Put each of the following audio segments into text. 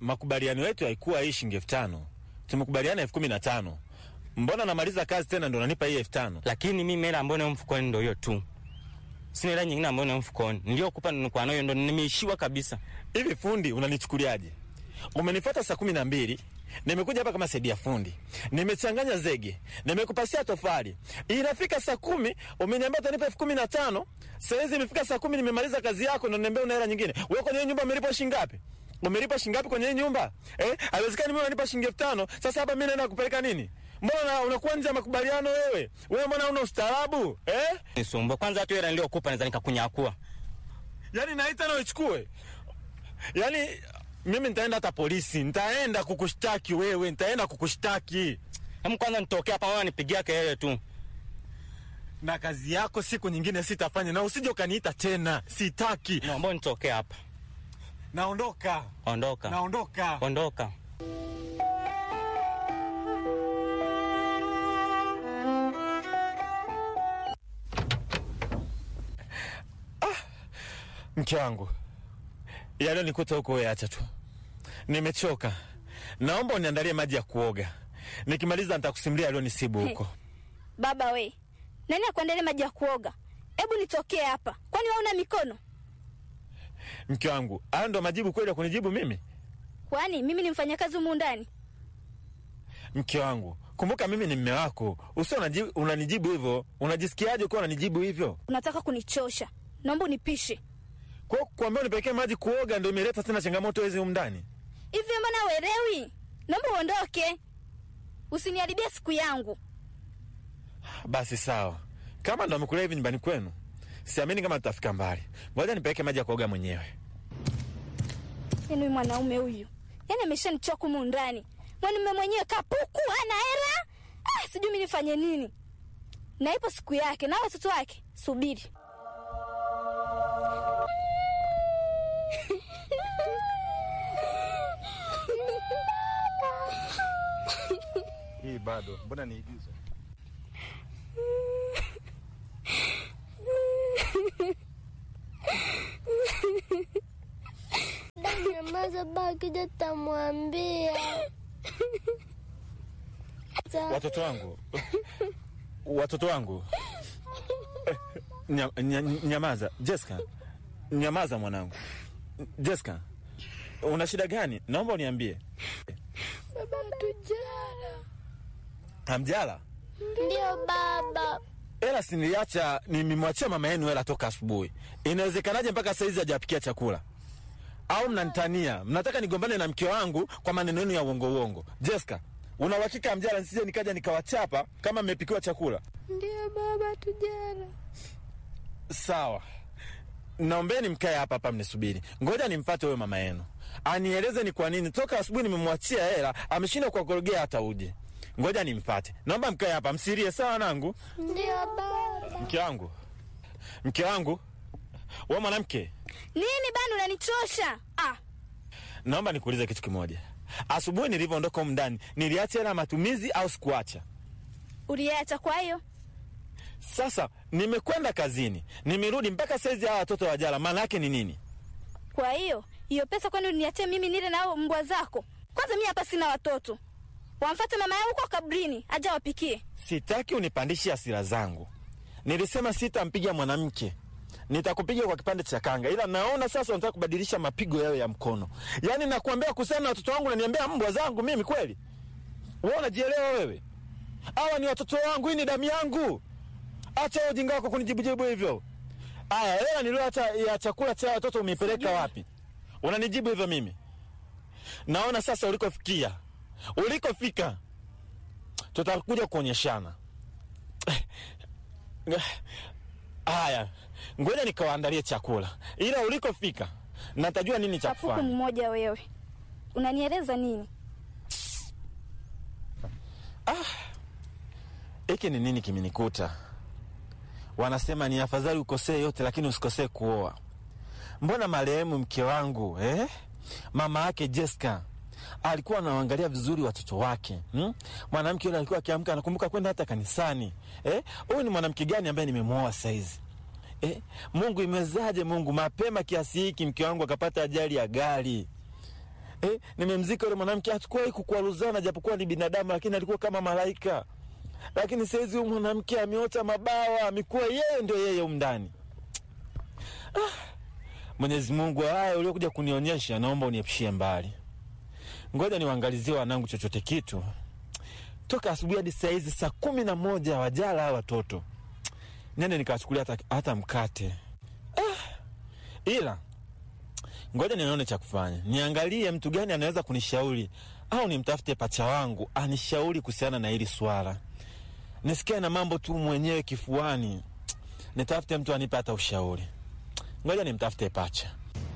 makubaliano yetu haikuwa hii shilingi elfu tano tumekubaliana elfu kumi na tano mbona namaliza kazi tena ndo nanipa hii elfu tano lakini mimi hela ambayo nayo mfukoni ndo hiyo tu, sina hela nyingine ambayo nayo mfukoni. Niliyokupa nilikuwa nayo ndo nimeishiwa kabisa. hivi fundi unanichukuliaje umenifuata saa kumi na mbili nimekuja hapa kama saidia fundi nimechanganya zege nimekupasia tofali inafika saa kumi umeniambia utanipa elfu kumi na tano sahizi imefika saa kumi nimemaliza kazi yako ndo niambia una hela nyingine we kwenye hii nyumba umelipa shingapi umelipa shingapi kwenye hii nyumba eh? haiwezekani mi unanipa shilingi elfu tano sasa hapa mi naenda kupeleka nini mbona una- unakuwa nje ya makubaliano wewe wewe mbona una ustaarabu eh? Nisumbua kwanza, hata hela niliyokupa naweza nikakunyakua. yaani naita na uichukue yaani mimi nitaenda hata polisi nitaenda kukushtaki wewe nitaenda kukushtaki Hem, kwanza nitokea hapa, wewe nipigia kelele tu. na kazi yako siku nyingine sitafanya na usije ukaniita tena sitaki Naomba nitokee hapa. naondoka Ondoka, naondoka ondoka. mke wangu yalionikuta huko wewe acha tu nimechoka naomba uniandalie maji ya kuoga nikimaliza nitakusimulia alionisibu huko Baba we, nani akuandalia maji ya kuoga? Hebu nitokee hapa, kwani wewe una mikono? mke wangu hayo ndo majibu kweli ya kunijibu mimi Kwani mimi ni mfanyakazi humu ndani? mke wangu kumbuka mimi ni mme wako usio unaji- unanijibu hivyo unajisikiaje ukiwa unanijibu hivyo Unataka kunichosha? Naomba unipishe. kwa kuambia unipelekee maji kuoga ndo imeleta tena changamoto hizi humu ndani Hivi mbona uelewi? Naomba uondoke, usiniharibie siku yangu. basi sawa kama ndo amekulea hivi nyumbani kwenu siamini kama tutafika mbali ngoja nipeleke maji ya kuoga mwenyewe Yaani huyu mwanaume huyu, yaani ameshanichoka humu ndani. Mwanaume mwenyewe kapuku, hana hela. Ah, sijui mimi nifanye nini. Na ipo siku yake na watoto wake, subiri. hii bado mbona niigizo Nyamaza baki tamwambia. watoto wangu watoto wangu Nya, nya, nyamaza Jessica nyamaza mwanangu Jessica una shida gani naomba uniambie Baba tujara. hamjala Ndio baba. hela siniliacha nimemwachia mama yenu hela toka asubuhi inawezekanaje mpaka saizi hajapikia chakula au mnanitania mnataka nigombane na mke wangu kwa maneno yenu ya uongo uongo Jessica una uhakika hamjala nisije nikaja nikawachapa kama mmepikiwa chakula Ndio baba tujara. sawa naombeni mkae hapa hapa mnisubiri ngoja nimfate huyo mama yenu anieleze ni kwa nini toka asubuhi nimemwachia hela ameshinda kuwakorogea hata uje ngoja nimfate naomba mkae hapa msirie sawa nangu Ndio baba. mke wangu mke wangu we mwanamke Nini bana, unanichosha? Ah, naomba nikuulize kitu kimoja asubuhi nilivyoondoka humu ndani niliacha hela ya matumizi au sikuacha uliacha kwa hiyo? sasa nimekwenda kazini nimerudi mpaka saizi hawa watoto wajala maana yake ni nini Kwa hiyo hiyo pesa kwani uniachie mimi nile na hao mbwa zako? Kwanza mimi hapa sina watoto, wamfate mama yao huko kabrini aje wapikie. sitaki unipandishe hasira zangu nilisema sitampiga mwanamke nitakupiga kwa kipande cha kanga ila naona sasa unataka kubadilisha mapigo yao ya mkono yaani nakuambia kuhusiana na watoto wangu naniambia mbwa zangu mimi kweli we unajielewa wewe hawa ni watoto wangu hii ni damu yangu acha hiyo ujinga wako kunijibujibu hivyo aya hela nilioacha ya chakula cha watoto umeipeleka Sijui. wapi unanijibu hivyo mimi naona sasa ulikofikia ulikofika tutakuja kuonyeshana haya ngoja nikawaandalie chakula ila ulikofika natajua nini cha Kapuku kufanya mmoja wewe, unanieleza nini? hiki ni nini kimenikuta wanasema ni afadhali ukosee yote lakini usikosee kuoa mbona marehemu mke wangu eh? mama yake Jessica alikuwa anaangalia vizuri watoto wake hmm? mwanamke yule alikuwa akiamka anakumbuka kwenda hata kanisani eh? huyu ni mwanamke gani ambaye nimemwoa saizi eh? Mungu imewezaje Mungu mapema kiasi hiki mke wangu akapata ajali ya gari eh, nimemzika yule mwanamke, hatukuwahi kukwaruzana, japokuwa ni binadamu, lakini alikuwa kama malaika. Lakini saizi huyu mwanamke ameota mabawa, amekuwa yeye ndio yeye humu ndani. Ah, Mwenyezi Mungu, haya uliokuja kunionyesha, naomba uniepushie mbali. Ngoja niwaangalizie wanangu chochote kitu. Toka asubuhi hadi saa hizi saa kumi na moja wajala hawa watoto, nende nikawachukulia hata, hata mkate ah, ila ngoja nione cha kufanya, niangalie mtu gani anaweza kunishauri au nimtafute pacha wangu anishauri kuhusiana na hili swala. Nisikie na mambo tu mwenyewe kifuani, nitafute mtu anipe hata ushauri. Ngoja nimtafute pacha.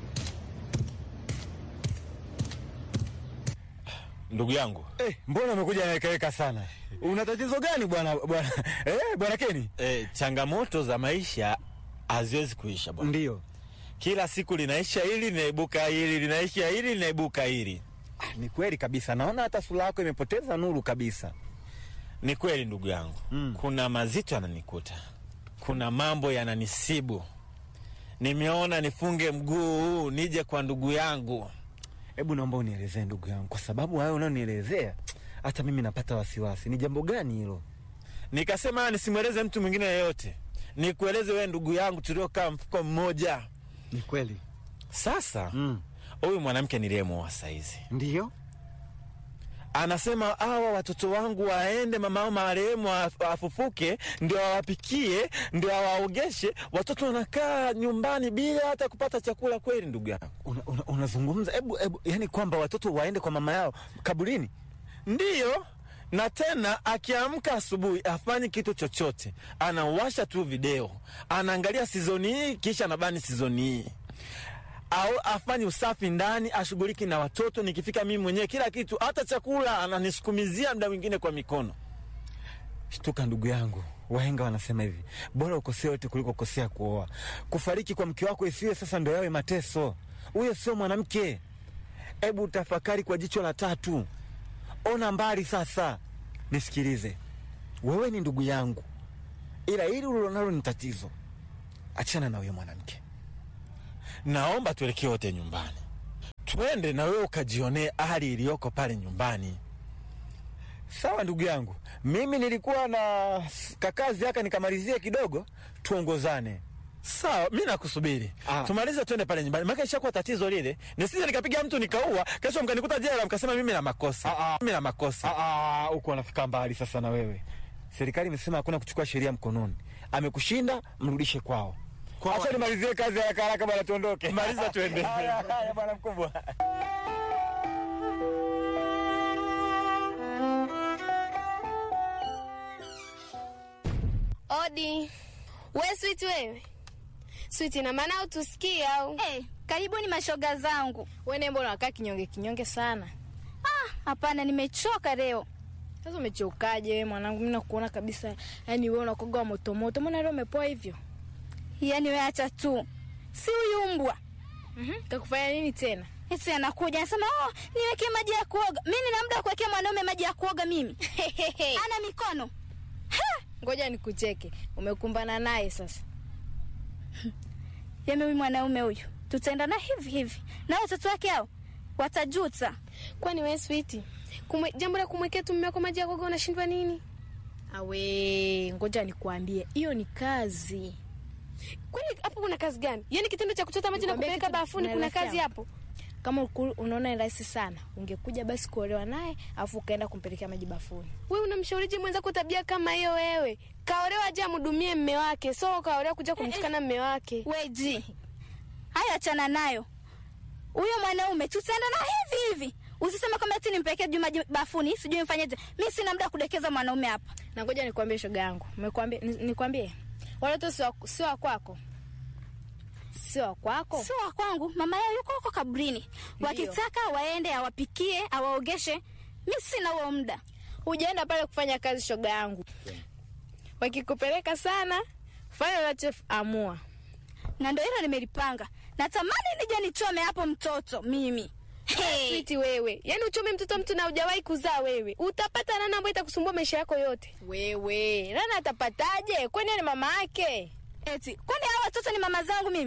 Ndugu yangu Eh, mbona umekuja nawekaweka sana? Una tatizo gani bwana bwana eh, bwana Keni? e, changamoto za maisha haziwezi kuisha bwana. Ndio. Kila siku linaisha hili linaibuka hili, linaisha hili linaibuka hili. Ah, Ni kweli kabisa, naona hata sura yako imepoteza nuru kabisa. Ni kweli ndugu yangu Mm. kuna mazito yananikuta, kuna mambo yananisibu. Nimeona nifunge mguu huu nije kwa ndugu yangu. Hebu naomba unielezee ndugu yangu, kwa sababu hayo unayonielezea hata mimi napata wasiwasi. Ni jambo gani hilo? Nikasema nisimweleze mtu mwingine yeyote, nikueleze wewe ndugu yangu tuliokaa mfuko mmoja. Ni kweli. Sasa Mm. huyu mwanamke niliyemuoa saizi Ndio. anasema hawa watoto wangu waende mamao marehemu af- afufuke, ndio awapikie, ndio awaogeshe. Watoto wanakaa nyumbani bila hata kupata chakula. Kweli ndugu yangu? Una, una, unazungumza hebu hebu, yani kwamba watoto waende kwa mama yao kaburini? Ndiyo, na tena akiamka asubuhi afanyi kitu chochote, anawasha tu video, anaangalia sizoni hii, kisha anabani sizoni hii au afanye usafi ndani, ashughuliki na watoto. Nikifika mimi mwenyewe kila kitu, hata chakula ananisukumizia muda mwingine kwa mikono. Shtuka ndugu yangu, wahenga wanasema hivi, bora ukosea yote kuliko kukosea kuoa. Kufariki kwa mke wako isiwe sasa ndo yawe mateso. Huyo sio mwanamke. Hebu tafakari kwa jicho la tatu, ona mbali sasa. Nisikilize, wewe ni ndugu yangu, ila hili ulilonalo ni tatizo. Achana na huyo mwanamke. Naomba tuelekee wote nyumbani, twende na wewe ukajionee hali iliyoko pale nyumbani. Sawa ndugu yangu, mimi nilikuwa na kakazi haka nikamalizie kidogo, tuongozane. Sawa, mi nakusubiri Ah. tumalize, twende pale nyumbani, maana ishakuwa tatizo lile. Nisije nikapiga mtu nikaua, kesho mkanikuta jela, mkasema mimi na makosa, Ah, ah. mimi na makosa. Ah, ah, huko anafika mbali sasa na wewe. Serikali imesema hakuna kuchukua sheria mkononi. Amekushinda, mrudishe kwao. Kwao. Acha nimalizie kazi haraka haraka bwana, tuondoke. Maliza tuende. Haya, haya bwana mkubwa. Odi. We Sweet wewe. Sweet ina maana utusikie au? Eh, karibuni mashoga zangu. Wewe mbona unakaa kinyonge kinyonge sana? Ah, hapana, nimechoka leo. Sasa umechokaje wewe mwanangu? Mimi nakuona kabisa. Yaani wewe unakoga wa moto moto. Mbona leo umepoa hivyo? Yaani wewe acha tu, si huyu mbwa Mhm. Takufanya nini tena? eti anakuja anasema, oh, niwekee maji ya kuoga. Mimi nina muda wa kuwekea mwanaume maji ya kuoga mimi? Ana mikono Ngoja nikucheke. Umekumbana naye sasa. Yaani huyu mwanaume huyu tutaenda na hivi hivi, na watoto wake hao watajuta. Kwani wewe Sweet? Kumwe, jambo la kumwekea tu mume wako maji ya kuoga unashindwa nini? Awe, ngoja nikuambie. Hiyo ni kazi. Kwani hapo kuna kazi gani? Yaani kitendo cha kuchota maji na Nikwambie kupeleka kitu bafuni kuna naelekea. kazi hapo? Kama uku- unaona ni rahisi sana, ungekuja basi kuolewa naye afu ukaenda kumpelekea maji bafuni. Wewe unamshaurije mwenzako tabia kama hiyo wewe? Kaolewa aje amhudumie mme wake, so kaolewa kuja kumtukana mme wake. Weji, hayo achana nayo. Huyo mwanaume tutaenda na hivi hivi. Usiseme kama eti nimpelekee juu maji bafuni, sijui mfanyeje. Mimi sina muda wa kudekeza mwanaume hapa. Na ngoja nikwambie shoga yangu. Nimekwambia ni- nikwambie. Wale watoto sio wa- sio wa kwako. Sio wa kwako. Sio wa kwangu, mama yao yuko huko kaburini. Wakitaka waende awapikie, awaogeshe. Mimi sina huo muda. Hujaenda pale kufanya kazi shoga yangu. Wakikupeleka sana, fanya unachoamua. Na ndio hilo nimelipanga. Natamani nije nichome hapo mtoto mimi. Hey. Switi wewe. Yaani uchome mtoto mtu na hujawahi kuzaa wewe. Utapata nani ambaye itakusumbua maisha yako yote? Wewe. Nani atapataje? Kwani ni mama yake? Eti, kwani hao watoto ni mama zangu mimi?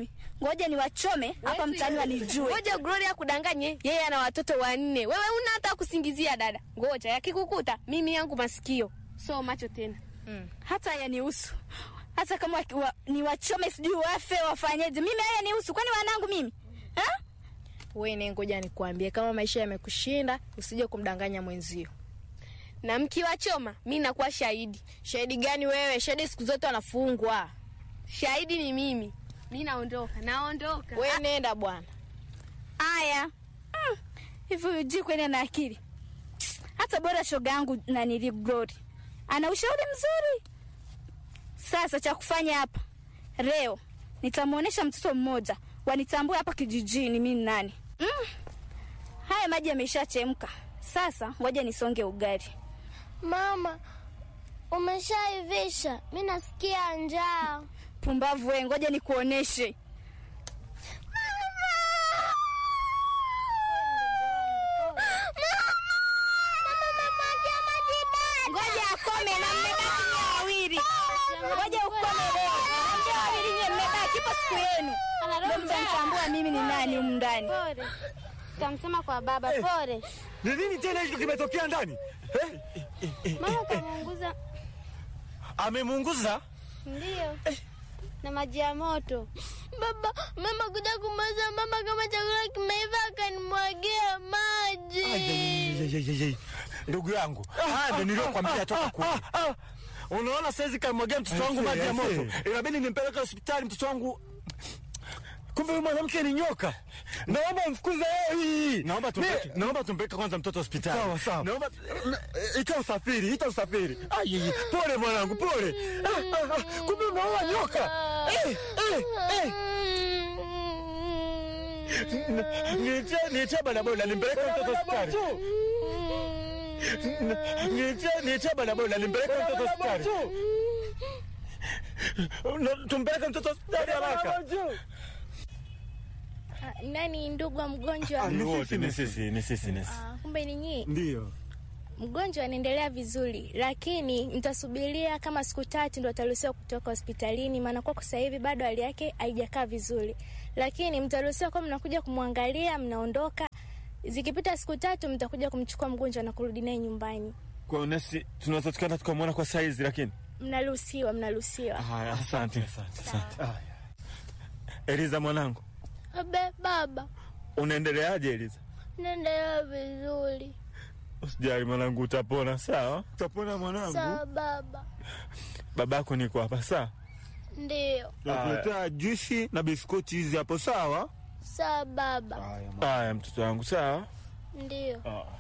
ngoja niwachome hapa mtaani wanijue. Ngoja Gloria kudanganye, yeye ana watoto wanne. Wewe una hata kusingizia dada. Ngoja yakikukuta mimi yangu masikio. So macho tena. Hata haya nihusu, hata kama waki- wa, niwachome sijui wafe wafanyeje, mimi haya nihusu? Kwani wanangu mimi ha? Wewe ngoja nikuambie, kama maisha yamekushinda usije kumdanganya mwenzio. Na mkiwachoma mi nakuwa shahidi. Shahidi gani wewe? Shahidi siku zote wanafungwa. Shahidi ni mimi. Mi naondoka, naondoka. Wewe nenda bwana. Haya Mm, hivi mm. Uji kwenda na akili, hata bora shoga yangu na nili Glory ana ushauri mzuri. Sasa cha kufanya hapa leo, nitamwonyesha mtoto mmoja wanitambue hapa kijijini mi ni nani. mm. Haya maji yameshachemka, sasa ngoja nisonge ugali. Mama, umeshaivisha? Mi nasikia njaa. Pumbavu we, ngoja nikuoneshe. Ngoja akome na mmebaki nyie wawili. Ngoja ukome leo. Na nyie wawili nyie mmebaki, ipo siku yenu. Ndio mtanitambua mimi ni nani humu ndani. Pole, tamsema kwa baba. Pole Ni nini tena hicho kimetokea ndani eh? mama, kamuunguza Amemuunguza ndio na maji ya moto. Baba, mama kuja kumaliza mama, kama chakula kimeiva akanimwagia maji. Ayayayayayay. ndugu yangu, haya ndo niliokwambia toka kule. Unaona saizi kamwagia mtoto wangu Aisee, maji ya moto, aisee. inabidi nimpeleke hospitali mtoto wangu. Kumbe huyu mwanamke ni nyoka. Naomba mfukuze yeye. Naomba tumpeleke, naomba tumpeleke kwanza mtoto hospitali. Sawa, sawa. Naomba Ita usafiri, ita usafiri. Ayeye, pole mwanangu, pole. Ah, ah, ah, Kumbe unaoa nyoka. Eh, eh, eh. niitie niitie bodaboda nimpeleke mtoto hospitali. Niitie niitie bodaboda nimpeleke mtoto hospitali. No, Tumpeleke mtoto hospitali haraka. Nani ndugu wa mgonjwa? Ni wote ni sisi, ni sisi, ni sisi. Ah, Kumbe ni nyinyi. Ndio. Mgonjwa anaendelea vizuri, lakini mtasubiria kama siku tatu ndo ataruhusiwa kutoka hospitalini, maana kwa sasa hivi bado hali yake haijakaa vizuri, lakini mtaruhusiwa kwa mnakuja kumwangalia, mnaondoka. Zikipita siku tatu, mtakuja kumchukua mgonjwa na kurudi naye nyumbani. Kwa unesi tunaweza tukaenda tukamwona kwa saizi lakini. Mnaruhusiwa, mnaruhusiwa. Haya, asante, asante, asante. Eliza mwanangu, Abe baba, unaendeleaje Eliza? naendelea vizuri. Usijali mwanangu, utapona sawa. Utapona mwanangu. Sawa baba. Babako niko hapa sawa. Ndio. Nakuletea juisi na biskoti hizi hapo sawa? Sawa baba. Haya mtoto wangu sawa. Ndio.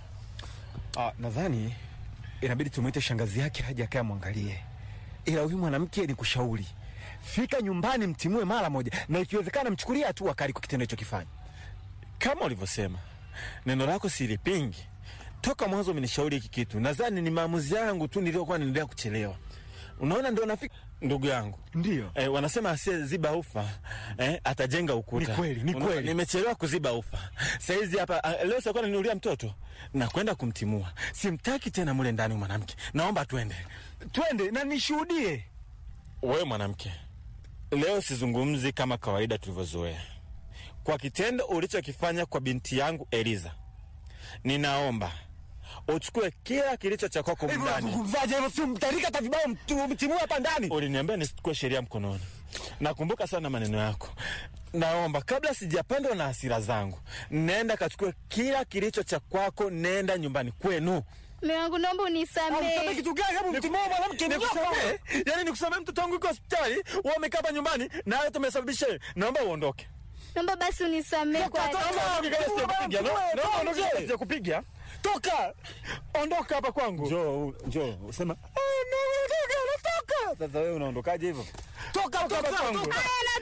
Ah, nadhani inabidi tumwite shangazi yake aje akae mwangalie, ila huyu mwanamke ni kushauri, fika nyumbani mtimue mara moja, na ikiwezekana mchukulie hatua kali kwa kitendo hicho kifanya. Kama ulivyosema, neno lako silipingi. Toka mwanzo umenishauri hiki kitu, nadhani ni maamuzi yangu tu niliyokuwa naendelea kuchelewa. Unaona, ndio nafika ndugu yangu. Ndio Eh, wanasema asiyeziba ufa eh, atajenga ukuta. Ni kweli, ni Unaona, kweli. Nimechelewa kuziba ufa. Saizi hapa ah, leo sikuwa naniulia mtoto na kwenda kumtimua. Simtaki tena mule ndani mwanamke. Naomba twende. twende na nishuhudie. Wewe mwanamke, leo sizungumzi kama kawaida tulivyozoea. Kwa kitendo ulichokifanya kwa binti yangu Eliza, ninaomba uchukue kila kilicho cha kwako Hivyo ndani. unazungumzaje hivyo? Si mtarika hata vibao mtu- mtimue hapa ndani. Uliniambia nisichukue sheria mkononi. Nakumbuka sana maneno yako. Naomba kabla sijapandwa na hasira zangu, nenda kachukue kila kilicho cha kwako, nenda nyumbani kwenu. Mume wangu naomba Mtame unisamehe. kitu gani? Hebu mtimue mwanamke ni Nikusamee, yani nikusamee, mtoto wangu yuko hospitali, wewe umekaa hapa nyumbani na hayo tumesababisha. wewe. Naomba uondoke. Naomba basi unisamehe kwa Toka, toka, ondoka kabla sijakupiga. No, no, ondoka kabla sijakupiga. Toka, ondoka hapa kwangu. Njoo, njoo, usema "Ah, no, ondoka, natoka. Sasa wewe unaondokaje hivyo? Toka hapa kwangu.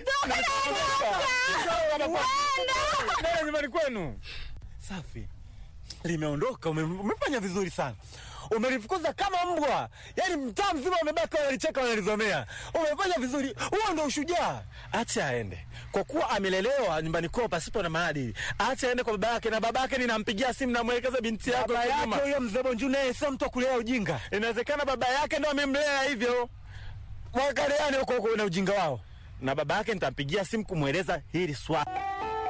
Nenda nyumbani kwenu. Safi, limeondoka. Ume, umefanya vizuri sana, umelifukuza kama mbwa, yaani mtaa mzima umebaki wanalicheka wanalizomea. Umefanya vizuri, huo ndo ushujaa. Acha aende, kwa kuwa amelelewa nyumbani kwao pasipo na maadili. Acha aende kwa baba yake, na baba yake ninampigia simu, namwelekeza binti yako Baba huko yake nyuma. huyo mzee Bonju naye sio mtu wa kulea ujinga, Inawezekana baba yake ndo amemlea hivyo. wakaleane huko huko na ujinga wao. na baba yake nitampigia simu kumweleza hili swala.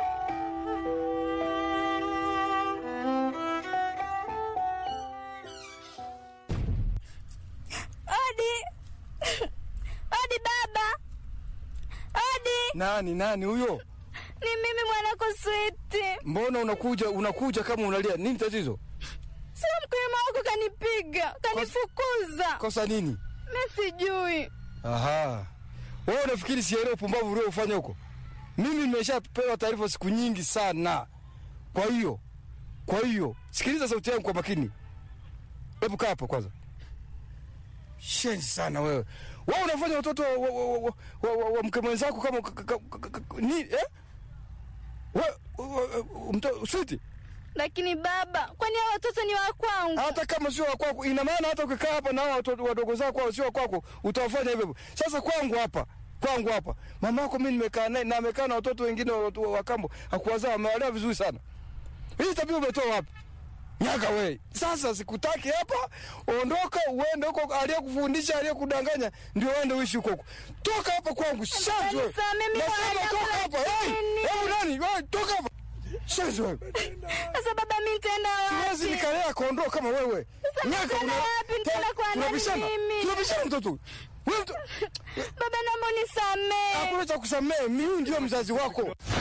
Odi, odi baba, odi, Nani nani huyo? ni mimi mwanako Switi. Mbona unakuja unakuja kama unalia? Nini tatizo? Sio mkulima wako kanipiga, kanifukuza. Kosa nini? Mi sijui. Aha. Wewe unafikiri sielewi upumbavu uliofanya huko? Mimi nimeshapewa taarifa siku nyingi sana. Kwa hiyo, kwa hiyo sikiliza sauti yangu kwa makini. Hebu kaa hapo kwanza. Shenzi sana wewe. Wewe unafanya watoto wa, wa, wa, wa, wa, wa, wa mke mwenzako kama ka- ka- ka- ka- ka- ni eh? Wewe mto Switi, Lakini baba, kwani hao watoto ni wa kwangu? hata kama sio wa kwako, ina maana hata ukikaa hapa na hao watoto wadogo zako hao sio wa kwako, utawafanya hivyo hivyo. Sasa kwangu hapa, kwangu hapa, mama yako mimi nimekaa naye na amekaa na watoto wengine wa, wa, wa kambo, hakuwazaa, amewalea vizuri sana. Hii tabia umetoa wapi? Nyaka we. Sasa sikutaki hapa, ondoka uende huko, aliyekufundisha aliyekudanganya ndio uende uishi huko huko. Toka hapa kwangu, shanzi wewe. Nisamehe, mimi Nasema wana toka hapa. Hey, lakini- hebu nani? Wewe toka hapa. Shanzi wewe. Sasa baba, mi nitaenda Siwezi wapi? nikalea kondoo kama wewe. Nyaka nitaenda wapi? Nitaenda kwa nani tunabishana. mimi? Tunabishana mtoto. Wewe mto- Baba, naomba unisamehe. hakuna cha kusamehe, mimi ndio mzazi wako.